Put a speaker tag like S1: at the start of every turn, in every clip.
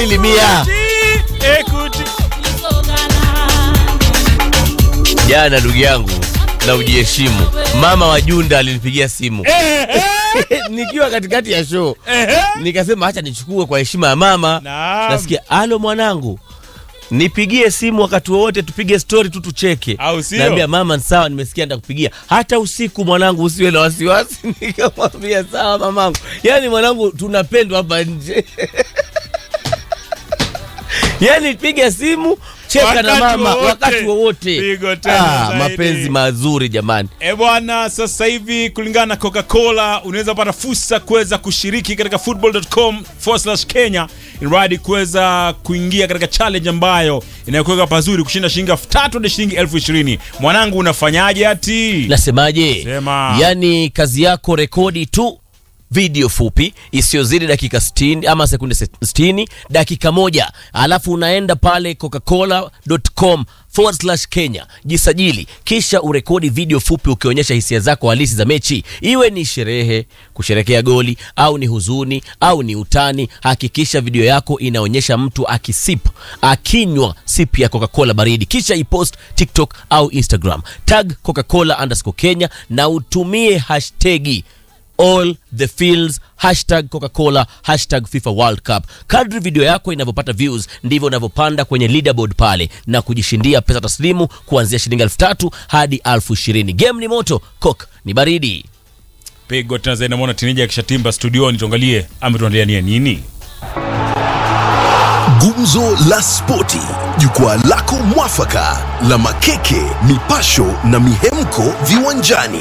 S1: mbili mia
S2: Ekuti.
S1: jana ndugu yangu na ujiheshimu mama wa junda alinipigia simu nikiwa katikati ya show
S2: Ehe.
S1: nikasema hacha nichukue kwa heshima ya mama
S2: Naam.
S1: nasikia alo mwanangu nipigie simu wakati wowote tupige stori tu tucheke
S2: Au sio?
S1: naambia mama sawa nimesikia nitakupigia hata usiku mwanangu usiwe na wasiwasi nikamwambia sawa mamangu yaani mwanangu tunapendwa hapa nje yaani piga simu cheka na
S2: Wakati
S1: mama
S2: wowote.
S1: wakati wowote
S2: Pigo tena
S1: ah,
S2: zaidi.
S1: mapenzi mazuri jamani
S2: E bwana, sasa hivi kulingana na Coca-Cola unaweza pata fursa kuweza kushiriki katika football.com Kenya iradi kuweza kuingia katika challenge ambayo inayokuweka pazuri kushinda shilingi elfu tatu hadi shilingi elfu ishirini. Mwanangu, unafanyaje ati?
S1: nasemaje
S2: Sema.
S1: yaani kazi yako rekodi tu video fupi isiyozidi dakika 60 ama sekunde 60 dakika moja alafu unaenda pale coca-cola.com forward slash kenya jisajili kisha urekodi video fupi ukionyesha hisia zako halisi za mechi iwe ni sherehe kusherekea goli au ni huzuni au ni utani hakikisha video yako inaonyesha mtu akisip akinywa sip ya coca-cola baridi kisha ipost tiktok au instagram tag coca-cola underscore kenya na utumie hashtagi all the fields hashtag coca-cola hashtag fifa world cup kadri video yako inavyopata views ndivyo unavyopanda kwenye leaderboard pale na kujishindia pesa taslimu kuanzia shilingi elfu tatu hadi elfu ishirini game ni moto coke ni baridi
S2: Pigo tena zaidi, namwona tineja akishatimba studioni, tuangalie ametuandalia nini.
S3: Gumzo la Spoti, jukwaa lako mwafaka la makeke, mipasho na mihemko viwanjani.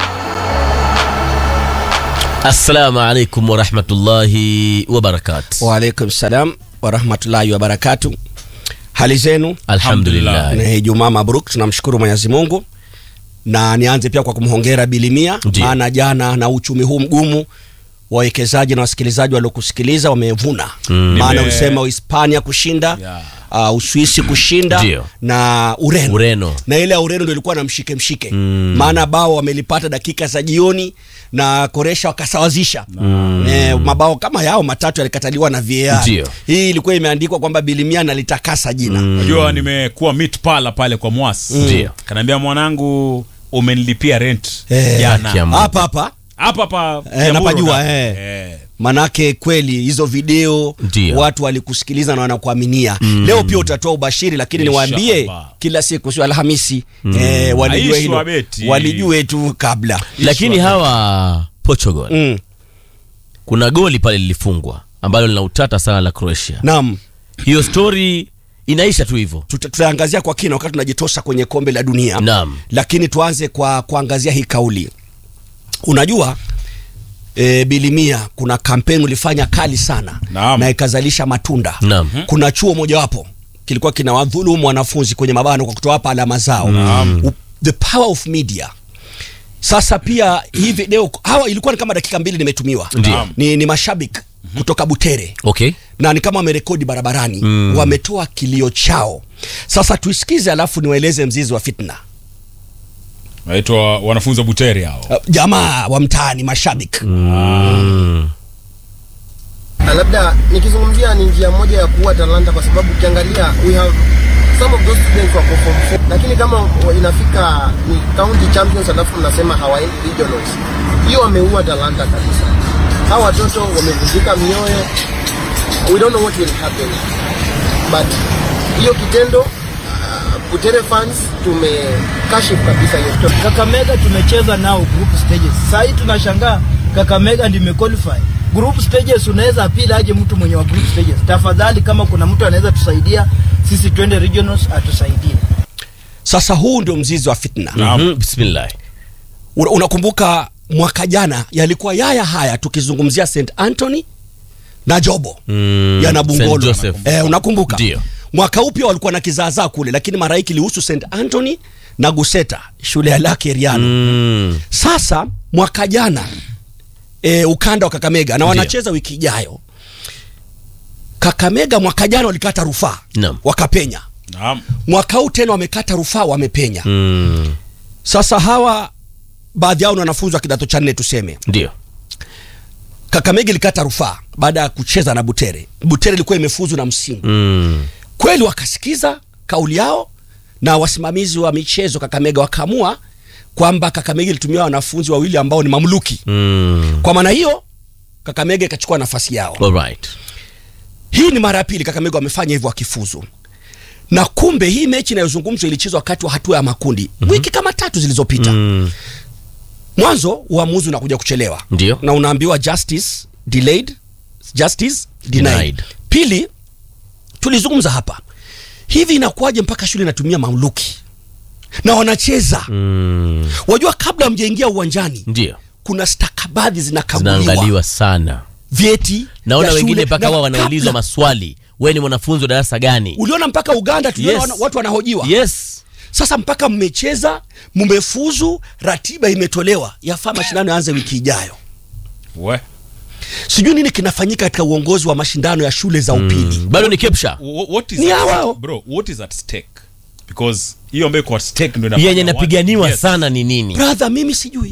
S1: assalamu alaikum warahmatullahi wabarakatu
S4: Waalaikum salam warahmatullahi wabarakatu. Hali zenu?
S1: alhamdulillah
S4: Ni Ijumaa mabruk, tunamshukuru Mwenyezi Mungu na nianze pia kwa kumhongera Bilimia,
S1: Ndiyo.
S4: maana jana na uchumi huu mgumu wawekezaji na wasikilizaji waliokusikiliza wamevuna maana
S2: Nime-
S4: ulisema Uhispania kushinda
S2: Yeah.
S4: uh, Uswisi kushinda
S1: Ndiyo.
S4: na Ureno.
S1: Ureno.
S4: na ile ya Ureno ndio ilikuwa na mshike mshike maana bao wamelipata dakika za jioni na Koresha wakasawazisha eh, mabao kama yao matatu yalikataliwa na VAR.
S1: Ndiyo.
S4: Hii ilikuwa imeandikwa kwamba Bilimia nalitakasa jina
S2: Unajua nimekuwa meet pala pale kwa Mwas.
S1: Ndio.
S2: Kanaambia mwanangu umenilipia rent
S4: Eh,
S2: jana.
S1: Kiamu.
S4: hapa hapa
S2: Hapa hapa
S4: Eh,
S2: Kiamburu
S4: napajua,
S2: na-
S4: eh.
S2: Eh.
S4: manake kweli hizo video
S1: Ndiyo.
S4: watu walikusikiliza na wanakuaminia leo pia utatoa ubashiri lakini
S2: Inshallah.
S4: niwaambie kila siku sio alhamisi eh, walijue
S2: Aishi
S4: hilo
S2: wabeti.
S4: walijue tu kabla
S1: lakini hawa portugal
S4: mm.
S1: kuna goli pale lilifungwa ambalo lina utata sana la croatia
S4: naam
S1: hiyo story inaisha tu hivyo
S4: Tuta- tutaangazia kwa kina wakati tunajitosa kwenye kombe la dunia
S1: Naam.
S4: lakini tuanze kwa kuangazia hii kauli unajua e, bilimia kuna kampeni ulifanya kali sana
S2: Naam.
S4: na ikazalisha matunda
S1: Naam.
S4: kuna chuo mojawapo kilikuwa kina wadhulumu wanafunzi kwenye mabano kwa kutowapa alama zao U- the power of media sasa pia hii video hawa ilikuwa ni kama dakika mbili nimetumiwa
S1: Ndio.
S4: ni, ni mashabiki kutoka butere
S1: okay
S4: na ni kama wamerekodi barabarani mm. wametoa kilio chao sasa tuisikize alafu niwaeleze mzizi wa fitna
S2: Naitwa wanafunzi wa Butere hao.
S4: uh, jamaa wa mtaani mashabiki
S5: Na labda nikizungumzia ni njia moja ya kuua talanta, kwa sababu ukiangalia we have some of those students wako form four, lakini kama inafika ni county champions alafu mnasema hawaendi regionals, hiyo wameua talanta kabisa. Hawa watoto wamevunjika mioyo, we don't know what will happen, but hiyo kitendo uh, Butere fans tumekashifu kabisa hiyo story.
S6: Kakamega tumecheza nao group stages. Sasa hii tunashangaa Kakamega ndio imequalify. Group stages unaweza apili aje mtu mwenye wa group stages. Tafadhali kama kuna mtu anaweza tusaidia sisi twende regionals atusaidie.
S4: sasa huu ndio mzizi wa fitna
S1: Mhm, bismillah
S4: Una- unakumbuka mwaka jana yalikuwa yaya haya tukizungumzia st anthony na jobo
S1: Mm,
S4: ya
S1: St.
S4: nabungolo
S1: Joseph.
S4: eh, unakumbuka
S1: Ndio.
S4: mwaka upya walikuwa na kizaazaa kule lakini mara hii kilihusu st anthony na guseta shule ya lake riano
S1: Mm,
S4: sasa mwaka jana e, ukanda wa kakamega na
S1: Ndio.
S4: wanacheza wiki ijayo kakamega mwaka jana walikata rufaa
S1: Naam.
S4: wakapenya
S2: Naam.
S4: mwaka huu tena wamekata rufaa wamepenya
S1: mm,
S4: sasa hawa baadhi yao ni wanafunzi wa kidato cha nne tuseme
S1: ndio
S4: Kakamega ilikata rufaa baada ya kucheza na Butere. Butere ilikuwa imefuzu na Msingu.
S1: Mm.
S4: Kweli wakasikiza kauli yao na wasimamizi wa michezo Kakamega wakaamua kwamba Kakamega ilitumia wanafunzi wawili ambao ni mamluki.
S1: Mm.
S4: Kwa maana hiyo Kakamega ikachukua nafasi yao.
S1: Alright.
S4: Hii ni mara ya pili Kakamega wamefanya hivyo wakifuzu, na kumbe hii mechi inayozungumzwa ilichezwa wakati wa hatua ya makundi wiki kama tatu zilizopita.
S1: Mm.
S4: Mwanzo uamuzi unakuja kuchelewa,
S1: Ndio.
S4: na unaambiwa justice delayed, justice denied.
S1: Denied.
S4: Pili, tulizungumza hapa hivi, inakuwaje mpaka shule inatumia mamluki na wanacheza
S1: Mm.
S4: wajua, kabla mjaingia uwanjani
S1: Ndio.
S4: kuna stakabadhi zinakaguliwa,
S1: Zinaangaliwa sana.
S4: vyeti
S1: Naona
S4: vya
S1: wengine
S4: shule,
S1: mpaka
S4: na
S1: wao wanaulizwa
S4: kabla-
S1: maswali. Wewe ni mwanafunzi wa darasa gani?
S4: Uliona mpaka Uganda tuliona
S1: Yes.
S4: wana- watu wanahojiwa
S1: Yes.
S4: Sasa mpaka mmecheza, mmefuzu, ratiba imetolewa, yafaa mashindano yaanze wiki ijayo.
S2: We.
S4: Sijui nini kinafanyika katika uongozi wa mashindano ya shule za upili.
S1: Bado ni kepsha.
S2: Wh- what is
S4: Ni
S2: at-
S4: hao.
S2: bro what is at stake because hiyo ambayo iko at stake ndio inafanya
S1: Yenye
S2: watu-
S1: inapiganiwa
S2: Yes.
S1: sana ni nini?
S4: Brother, mimi sijui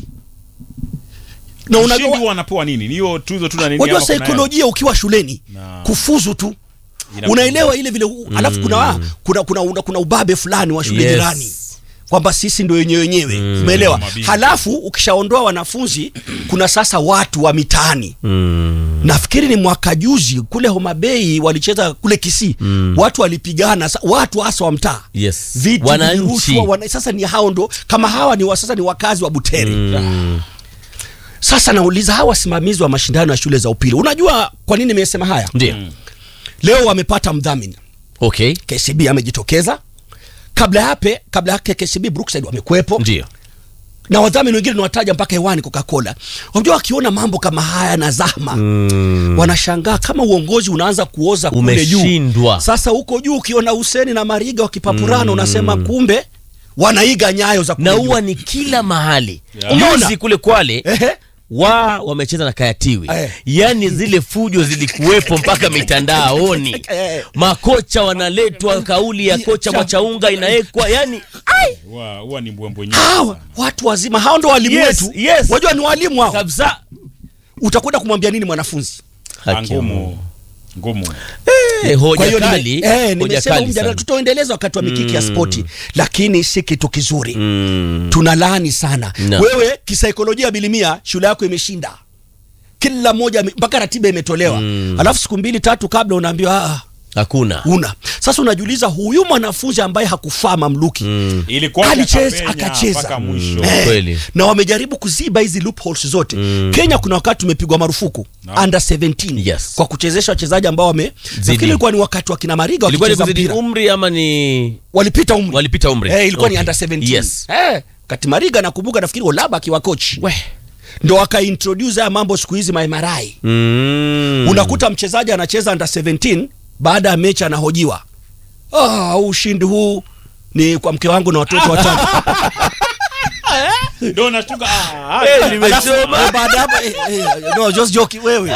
S4: na
S2: Mshindi
S4: unajua,
S2: huwa anapewa nini ni hiyo tuzo tu na nini
S4: wajua
S2: ama kuna
S4: saikolojia ukiwa shuleni
S2: Na-
S4: kufuzu tu
S2: Ina-
S4: unaelewa ile vile u- alafu kuna, kuna, kuna, kuna, kuna ubabe fulani wa shule
S1: Yes.
S4: jirani kwamba sisi ndio wenyewe wenyewe umeelewa
S2: Mabingwa.
S4: halafu ukishaondoa wanafunzi kuna sasa watu wa mitaani
S1: Mm.
S4: nafikiri ni mwaka juzi kule Homa Bay walicheza kule Kisii watu walipigana sa- watu hasa wa mtaa
S1: Yes.
S4: viti
S1: Wananchi.
S4: vilirushwa, wana, sasa ni hao ndo kama hawa ni wa, sasa ni wakazi wa Butere
S1: Mm.
S4: sasa nauliza hawa wasimamizi wa mashindano ya shule za upili unajua kwa nini nimesema haya
S1: Ndio.
S4: leo wamepata mdhamini
S1: Okay.
S4: KCB amejitokeza kabla yape kabla yake KCB Brookside wamekuwepo
S1: Ndio.
S4: na wadhamini wengine nawataja mpaka hewani Coca-Cola. Unajua wakiona mambo kama haya na zahma
S1: Mm.
S4: wanashangaa kama uongozi unaanza kuoza kule juu.
S1: Umeshindwa.
S4: Sasa huko juu ukiona Huseni na Mariga wakipapurana unasema kumbe wanaiga nyayo za kule
S1: Na
S4: juu.
S1: huwa ni kila mahali.
S4: Umeona?
S1: Juzi kule Kwale
S4: Ehe.
S1: wa wamecheza na Kayatiwi.
S4: Eh.
S1: Yaani zile fujo zilikuwepo mpaka mitandaoni.
S4: Eh.
S1: Makocha wanaletwa, kauli ya kocha
S4: Cha-
S1: Mwachaunga inawekwa, yani
S2: huwa huwa ni mbwembwe nyingi
S4: Hawa
S2: sana.
S4: watu wazima hao ndo walimu
S1: Yes,
S4: wetu.
S1: yes.
S4: Wajua ni walimu hao.
S1: kabisa.
S4: Utakwenda kumwambia nini mwanafunzi?
S2: Ah,
S1: Haki ya Mungu.
S2: ngumu ngumu
S1: Eh,
S4: Kwa
S1: hoja
S4: hiyo nime-
S1: kali.
S4: eh,
S1: hoja
S4: nimesema huu
S1: kali
S4: mjadala
S1: sana.
S4: tutaendeleza wakati wa mikiki ya spoti, lakini si kitu kizuri.
S1: Mm.
S4: tunalaani sana
S1: No.
S4: wewe kisaikolojia bilimia shule yako imeshinda kila mmoja ame- mpaka ratiba imetolewa
S1: Mm.
S4: alafu siku mbili tatu kabla unaambiwa "Ah,
S1: Hakuna.
S4: una sasa unajiuliza huyu mwanafunzi ambaye hakufaa mamluki
S1: Mm.
S2: ilikuwa
S4: Alicheza,
S2: akapenya
S4: akacheza.
S2: mpaka mwisho
S1: Mm. Kweli.
S4: na wamejaribu kuziba hizi loopholes zote kenya kuna wakati tumepigwa marufuku
S2: No.
S4: under 17
S1: Yes.
S4: kwa kuchezesha wachezaji ambao wame nafikiri ilikuwa ni wakati wa kina mariga
S1: Ilikuwa ni
S4: wakicheza
S1: kuzidi
S4: mpira
S1: umri ama ni
S4: walipita umri
S1: walipita umri?
S4: Eh, ilikuwa ni
S1: Okay.
S4: under 17
S1: Yes.
S4: eh, kati mariga nakumbuka nafikiri olaba akiwa kochi
S1: We.
S4: ndo akaintroduce haya mambo siku hizi maemarai
S1: Mm.
S4: unakuta mchezaji anacheza under 17 baada ya mechi anahojiwa ah, huu ushindi huu ni kwa mke wangu na watoto watatu
S2: ndio nashtuka ah, ah,
S1: Eh, nimechoma.
S4: Eh, baada ya hapo eh, eh, no just joking wewe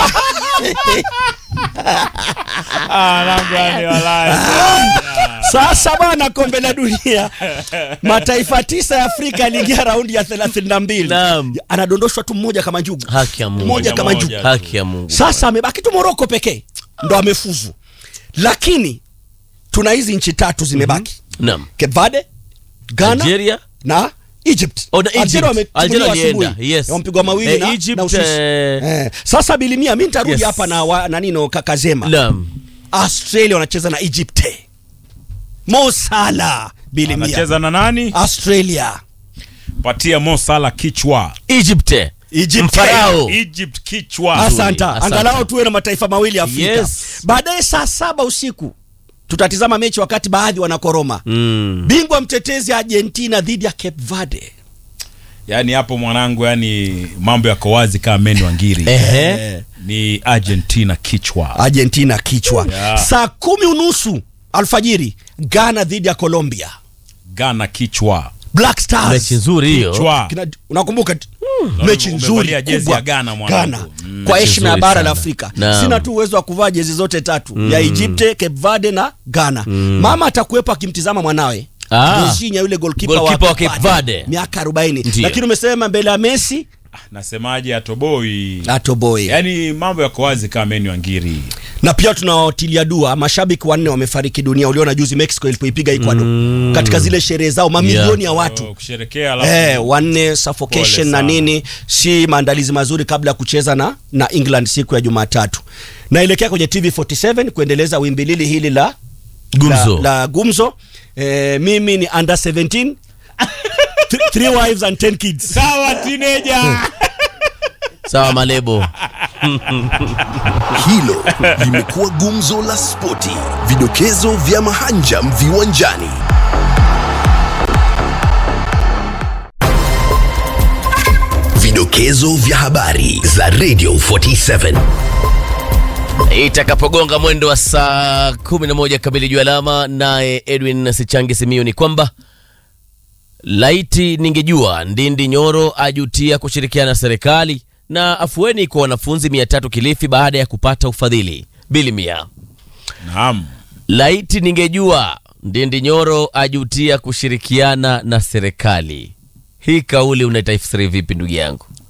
S2: ah, namna gani walai.
S4: sasa bwana kombe la dunia mataifa tisa ya afrika yaliingia raundi ya 32
S1: Naam.
S4: anadondoshwa tu mmoja kama njugu
S1: Haki ya Mungu.
S4: Moja kama
S2: Moja
S4: njugu
S2: tu.
S1: Haki ya Mungu.
S4: sasa amebaki tu moroko pekee ndo amefuzu lakini tuna hizi nchi tatu zimebaki
S1: Naam.
S4: Cape Verde, Ghana
S1: Nigeria.
S4: na Egypt.
S1: Oh, na Egypt.
S4: Algeria wametimuliwa
S1: Algeria
S4: asubuhi.
S1: walienda, yes.
S4: Wamepigwa mawili
S1: Eh,
S4: na,
S1: Egypt,
S4: na Uswisi.
S1: eh,
S4: Eh, sasa bilimia mi nitarudi
S1: Yes.
S4: hapa na wa, na nino kakazema
S1: Naam.
S4: Australia wanacheza na Egypt. Mo Salah bilimia.
S2: anacheza na nani
S4: Australia.
S2: patia Mo Salah kichwa
S1: Egypt.
S4: Egypt.
S1: Mfarao.
S2: Egypt kichwa
S4: Asanta.
S1: Asante.
S4: Angalau tuwe na mataifa mawili Afrika.
S1: Yes.
S4: Baadaye saa saba usiku tutatizama mechi wakati baadhi wanakoroma.
S1: Mm.
S4: Bingwa mtetezi Argentina dhidi ya Cape Verde.
S2: yani hapo mwanangu yani mambo yako wazi kama meni wa ngiri
S1: Ehe.
S2: ni Argentina kichwa
S4: Argentina kichwa.
S2: Yeah.
S4: Saa kumi unusu alfajiri Ghana dhidi ya Colombia.
S2: Ghana kichwa
S4: Black Stars.
S1: Mechi nzuri hiyo.
S2: kichwa
S4: Kina, unakumbuka t-
S2: Na
S4: mechi
S2: umevalia
S4: nzuri
S2: jezi
S4: kubwa.
S2: ya Ghana, mwanangu.
S4: Ghana.
S2: Mm.
S4: kwa
S1: Mechi
S4: heshima ya
S1: nzuri
S4: bara la
S1: sana.
S4: Afrika
S1: Naam.
S4: sina tu uwezo wa kuvaa jezi zote tatu ya Egypt, Cape Verde na Ghana mama atakuwepo akimtizama mwanawe
S1: Ah.
S4: Jorginho yule goalkeeper
S1: Goalkeeper wa Cape Verde.
S4: miaka 40
S1: Ndiyo.
S4: lakini umesema mbele ya Messi
S2: nasemaje atoboi
S4: Atoboy.
S2: yaani mambo yako wazi kama menu angiri
S4: na pia tunawatilia dua mashabiki wanne wamefariki dunia uliona juzi mexico ilipoipiga ecuador katika zile sherehe zao mamilioni ya watu
S2: Oh, kusherekea alafu
S4: Eh, wanne
S2: Pole
S4: suffocation na
S2: sana.
S4: nini si maandalizi mazuri kabla ya kucheza na, na england siku ya jumatatu naelekea kwenye tv 47 kuendeleza wimbi lili hili la
S1: Gumzo.
S4: la, la gumzo eh, mimi ni under 17 Th- three wives and 10 kids
S2: sawa tineja
S1: sawa malebo
S3: Hilo limekuwa gumzo la spoti, vidokezo vya mahanjam viwanjani. Vidokezo vya habari za Radio 47.
S1: itakapogonga mwendo wa saa 11 kamili juu alama naye edwin sichangi simio ni kwamba laiti ningejua ndindi nyoro ajutia kushirikiana na serikali na afueni kwa wanafunzi 300 kilifi baada ya kupata ufadhili bili mia
S2: naam
S1: laiti ningejua ndindi nyoro ajutia kushirikiana na serikali hii kauli unaitafsiri vipi ndugu yangu